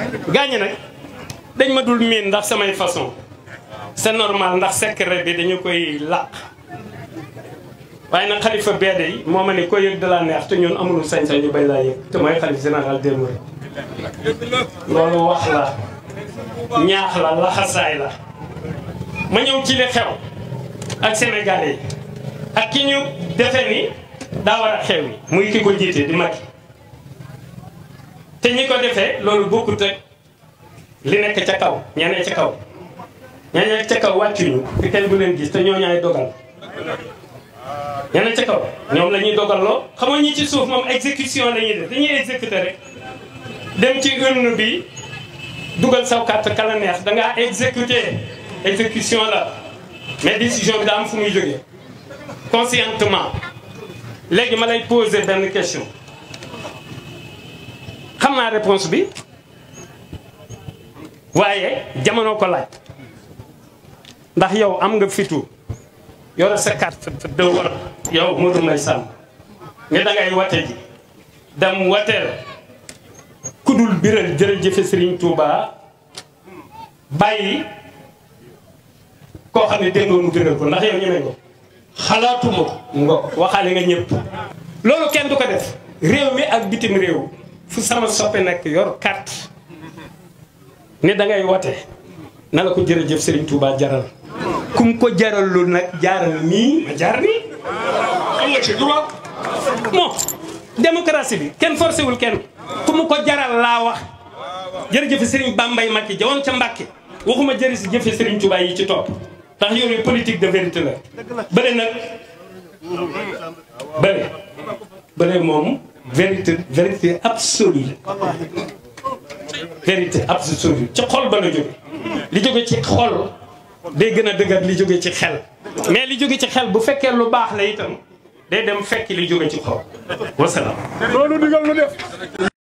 gaañi nag dañ ma dul miin ndax samay façon c'est normal ndax secret bi dañu koy làq waaye nag xalifa beede yi moo ma ne ko yëg de la neex te ñun amul sañ-sañ ñu bay laa yëg te mooy xalif général des mourides loolu wax la ñaax la laxasaay la ma ñëw ci li xew ak sénégalais yi ak ki ñu defe ni daa war a xew yi muy ki ko jiite di Macky te ñi ko defee loolu bokkut ak li nekk ca kaw ñeneen ca kaw ñeneen ca kaw wàccuñu fi kenn bu leen gis te ñoo ñaay dogal ñeneen ca kaw ñoom la ñuy dogal loo xam nga ñi ci suuf moom exécution la ñuy def dañuy exécuter rek dem ci urne bi dugal saw carte kala neex da ngaa exécuter exécution la mais décision bi daa am fu muy jógee conscientement léegi ma lay poser benn question xam naa réponse bi waaye jamono ko laaj ndax yow am nga fitu yore sa carte de war yow Modou Mbaye Samb ne da ngay wate ji dem wateel kudul biral jërëjëfe Serigne Touba bàyyi koo xam ne déngoo mu biral ko ndax yow ñemee ko xalaatuma ko ngo waxaale nga ñëpp loolu kenn du ko def réew mi ak bitim réew fu sama soppe nekk yor carte ne da ngay wote na la ko jërëjëf Serigne Touba jaral kum ko jaralul nag jaaral nii ma jaar nii am nga ci droit bon démocratie bi kenn forcé wul kenn ku mu ko jaral laa wax jërëjëf Serigne Bambay Macky jawoon ca Mbàkke waxuma jërëjëf Serigne Touba yi ci topp ndax yooyu politique de vérité la bële nag bële bële moom vérité vérité absolue vérité absolue ci xol ba la jóge li jóge ci xol day gën a dëgër li jóge ci xel mais li jóge ci xel bu fekkee lu baax la itam day dem fekk li jóge ci xol wasalaam loolu digal nu def